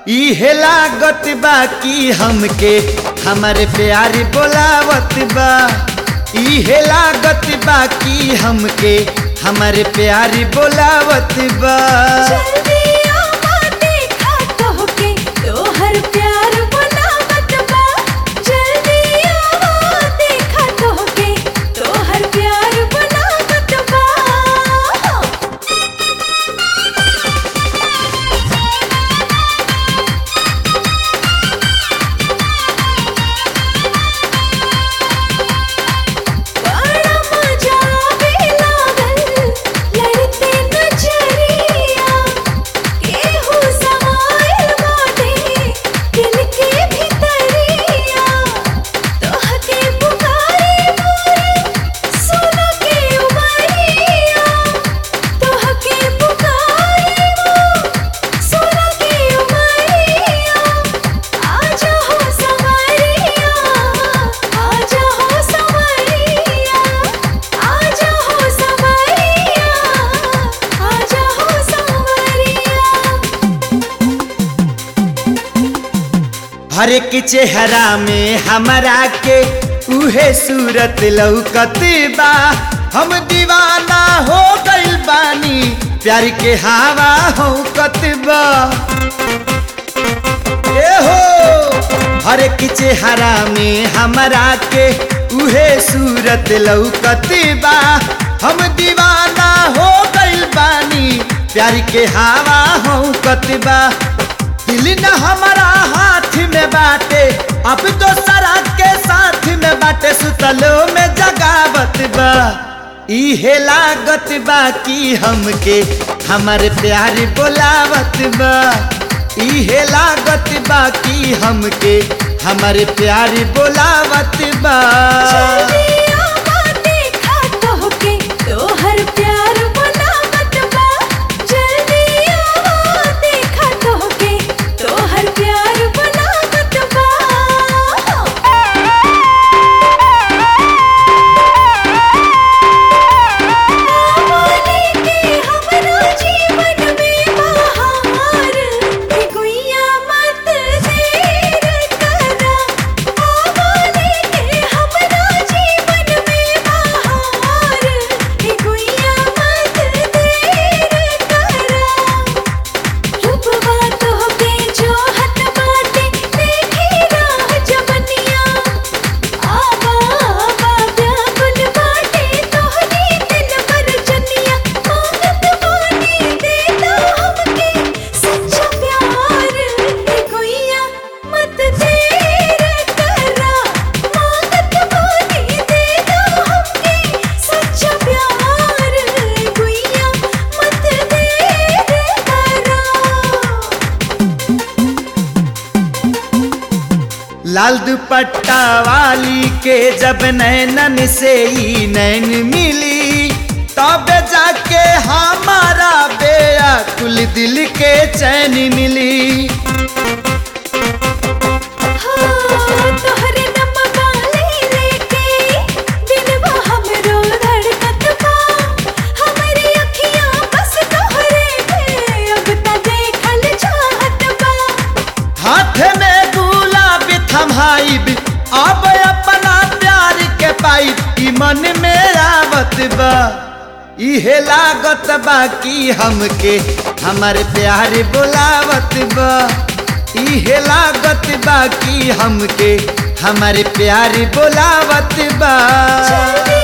इहे लागत बा कि हमके हमारे प्यारी बोलावत बा इहे लागत बा कि हमके हमारे प्यारी बोलावत बा जल्दी आवा देखा तोहके तोहर प्यार बनावत बा जल्दी आवा देखा तोहके तोहर प्यार बनावत बा बड़ा मजा आवे लागल लड़ते नजरिया केहू समाइल बाटे दिल के भितरिया तोहके पुकारे मोर सुन के उमरिया तोहके पुकारे मोर सुन के उमरिया आजा हो संवरिया आजा हो संवरिया आजा हो संवरिया आजा हो संवरिया हर एक चेहरा में हमरा के उहे सूरत लौकत बा हम दीवाना हो गइल बानी प्यार के हवा हो बा ए हो हर एक चेहरा में हमरा के उहे सूरत लौकत बा हम दीवाना हो गइल बानी प्यार के हवा हो बा दिल न हमारा हाथ में बाटे अब तो सरा के साथ में बाटे सुतलो में जगावत बा इहे लागत बा कि हमके हमारे प्यार बोलावत बा इहे लागत बा कि हमके हमारे प्यार बोलावत बा जल्दी आवा देखा तोहके तोहर प्यार बनावत बा जल्दी आवा देखा तोहके तोहर प्यार बनावत बा आवाले के हमरा जीवन में बहार हे गुइया मत देर करा आवाले के हमरा जीवन में बहार हे गुइया मत देर करा रूपवा तोहके जोहत बाटे देखी राह जवनिया आवा आवा व्याकुल बाटे तोहरी दिल पर जनिया मांगत बानी देता हमके सच्चा प्यार हे गुइया मत देर करा मांगत बानी देता हमके सच्चा प्यार हे गुइया मत देर करा लाल दुपट्टा वाली के जब नैनन से ही नैन मिली तब जाके हमारा बेया कुल दिल के चैन मिली तोहरे नमवा ले लेके दिलवा हमरो धड़कत बा हमरी अखियां बस तोहरे पे अब त देखल चाहत बा हाथ में गुलाब थमाइब अब अपना प्यार के पाइब ई मन में आवत बा इहे लागत बा कि हमके हमारे प्यार बोलावत बा इहे लागत बा कि हमके हमारे प्यार बोलावत बा जल्दी